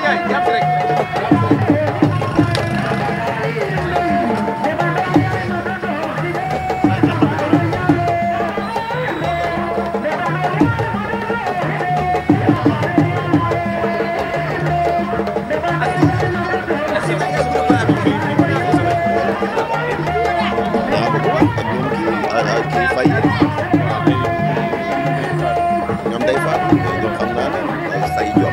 kii fay ñoom day faat ñoom xam naa ne ay say jom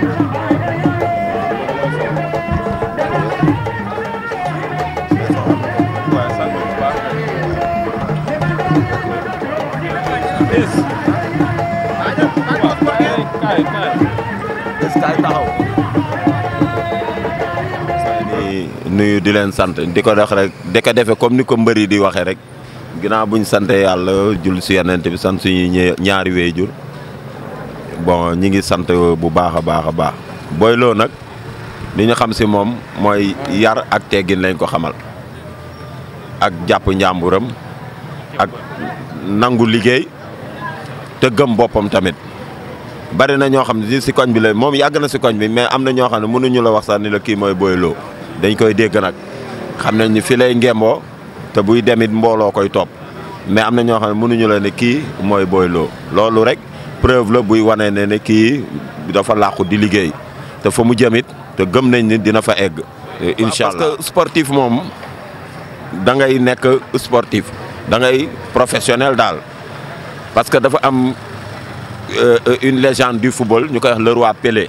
est-ce que taxaw ni nuyu di leen sant di ko dox rek di ko defe comme ni ko mbëri di waxee rek ginnaaw buñ sante yàlla jul si yenente bi sant suñuy ñaari waajur bon ñi ngi sant bu baax a baax a baax Boy Lo nag li ñu xam si moom mooy yar ak teggin lañ ko xamal ak jàpp njàmburam ak nangu liggéey te gëm boppam tamit bari na ñoo xam ne si koñ bi la moom yàgg na si koñ bi mais am na ñoo xam ne mënuñu la wax sax ni la kii mooy Boy Lo dañ koy dégg nag xam nañ ni fi lay ngemboo te buy demit mbooloo koy topp mais am na ñoo xam ne mënuñu la ne kii mooy Boy Lo loolu rek preuve la buy wane ne ne kii dafa làqu di liggéey te fa mu jëmit te gëm nañ ni dina fa egg. incha allah parce que sportif moom da ngay nekk sportif da ngay professionnel daal parce que dafa am une légende du football ñu koy wax le roi Pelé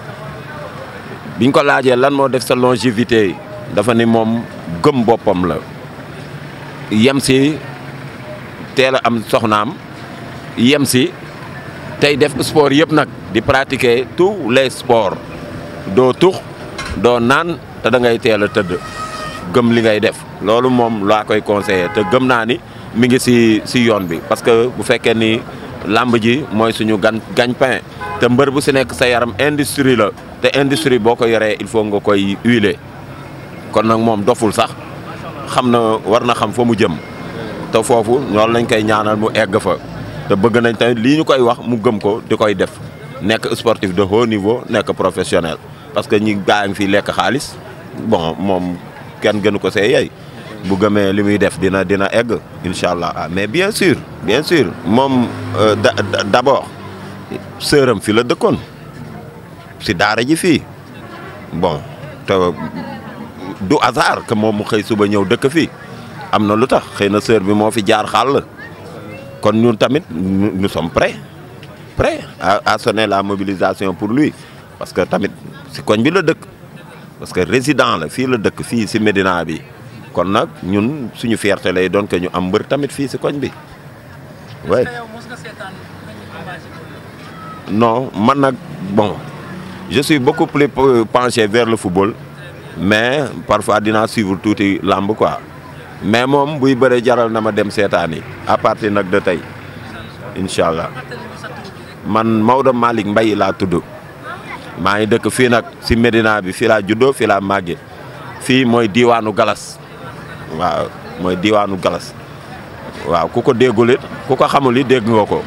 biñ ko laajee lan moo def sa longévité dafa ni moom gëm boppam la. yem si teel a am soxnaam yem si tey def sport yëpp nag di pratiquer tous les sports doo tux doo naan te da ngay teel a tëdd gëm li ngay def loolu moom laa koy conseiller te gëm naa ni mi ngi si si yoon bi parce que bu fekkee ni làmb ji mooy suñu gan gagne-pain te mbër bu si nekk sa yaram industrie la te industrie boo ko yoree il faut nga koy huiler kon nag moom doful sax xam na war na xam fa mu jëm te foofu loolu lañ koy ñaanal mu egg fa te bëgg nañ tamit lii ñu koy wax mu gëm ko di koy def nekk sportif de haut niveau nekk professionnel parce que ñi gaa ngi fi lekk xaalis bon moom kenn gënu ko see yey bu gëmee li muy def dina dina egg incha allah ah mais bien sûr bien sûr moom d'abord sëram fi la dëkkoon si daara ji fii bon te du hasard que moom mu xëy suba ñëw dëkk fii am na lu tax xëy na sœur bi moo fi jaar xàll kon ñun tamit nous sommes prêts prêts à à sonner la mobilisation pour lui parce que tamit si koñ bi la dëkk parce que résident la fii la dëkk fii si Médina bi kon nag ñun suñu fierté lay doon que ñu am mbër tamit fii si koñ bi oui non man nag bon je suis beaucoup plus penché vers le football mais parfois dinaa suivre tuuti làmb quoi mais moom buy bëre jaral na ma dem seetaan yi à partir nag de tey incha allah man Maodo Malick Mbaye laa tudd maa ngi dëkk fii nag si Médina bi fii laa juddoo fii laa màggee fii mooy diiwaanu Galas waaw mooy diiwaanu Galas waaw ku ko déggul it ku ko xamul it dégg nga ko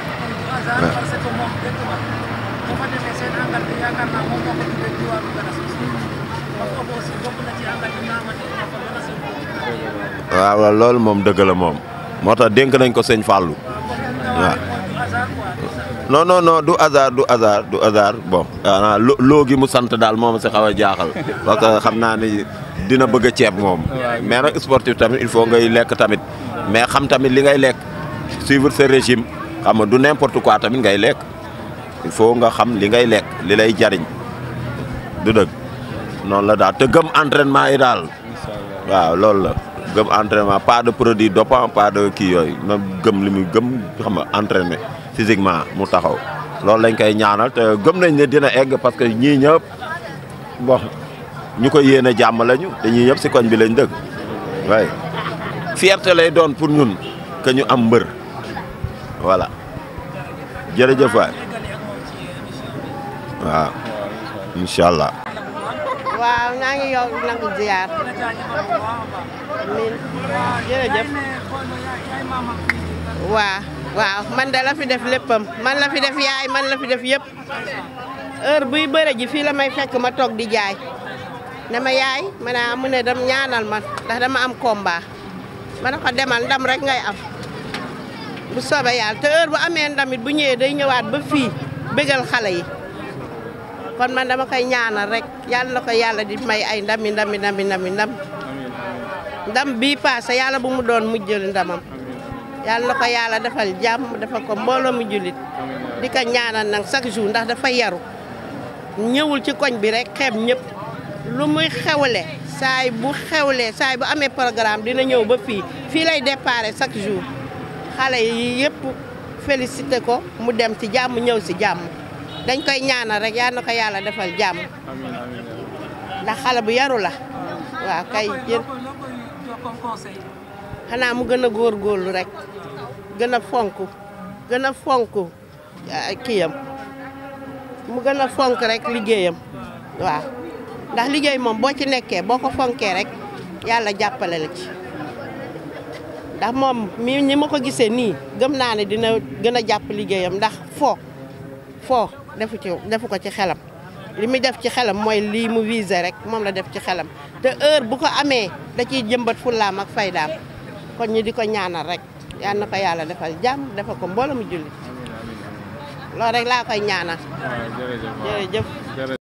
waaw loolu moom dëgg la moom moo tax dénk nañ ko sëñ Fallou waaw non non non du hasard du hasard du hasard bon ah loo gi mu sant daal moom si xaw a jaaxal parce que xam naa ni dina bëgg a ceeb moom mais nag sportif tamit il faut ngay lekk tamit mais xam tamit li ngay lekk suivre ce régime xam nga du n'importe quoi tamit ngay lekk il faut nga xam li ngay lekk li lay jariñ du dëgg noonu la daal te gëm entraînement yi daal waaw loolu la gëm entraînement pas de produit dopant pas de kii yooyu na gëm li muy gëm xam nga entraîner physiquement mu taxaw loolu lañ koy ñaanal te gëm nañ ne dina egg parce que ñii ñëpp bon ñu ko yéene jàmm lañu te ñii ñëpp si koñ bi lañ dëkk waaye fierté lay doon pour ñun que ñu am mbër voilà jërëjëf waay waaw incha allah. waaw naa ngi yow nangu ziar min jërëjëf waaw waaw man de la fi def léppam man la fi def yaay man la fi def yëpp heure buy bëre ji fii la may fekk ma toog di jaay ne ma yaay ma ne ah mu ne dam ñaanal ma ndax dama am combat ma ne ko demal ndam rek ngay am bu soobee yàlla te heure bu amee ndamit bu ñëwee day ñëwaat ba fii bégal xale yi kon man dama koy ñaanal rek yàlla na ko yàlla di may ay ndami ndami ndami ndami ndam ndam bii paase yàlla bu mu doon mujjël ndamam yàlla na ko yàlla defal jàmm defal ko mbooloo mu jullit di ko ñaanal nag chaque jour ndax dafa yaru ñëwul ci koñ bi rek xeeb ñëpp lu muy xewle saay bu xewlee saay bu amee programme dina ñëw ba fii fii lay déparé chaque jour xale yi yëpp félicité ko mu dem ci jàmm ñëw si jàmm dañ koy ñaanal rek yal na ko yàlla defal jàmm ndax xale bu yaru la waaw kay jën xanaa mu gën a góorgóorlu rek gën a fonk gën a fonk kiyam mu gën a fonk rek liggéeyam waaw ndax liggéey moom boo ci nekkee boo ko fonkee rek yàlla jàppale la ci ndax moom mi ni ma ko gisee nii gëm naa ne dina gën a jàpp liggéeyam ndax foo foo defu ci defu ko ci xelam li muy def ci xelam mooy lii mu visé rek moom la def ci xelam te heure bu ko amee da ciy jëmbat fullaam ak faydaam kon ñi di ko ñaanal rek yal na ko yàlla defal jàmm defal ko mbooloo mu julli loolu rek laa koy ñaanal jërëjëf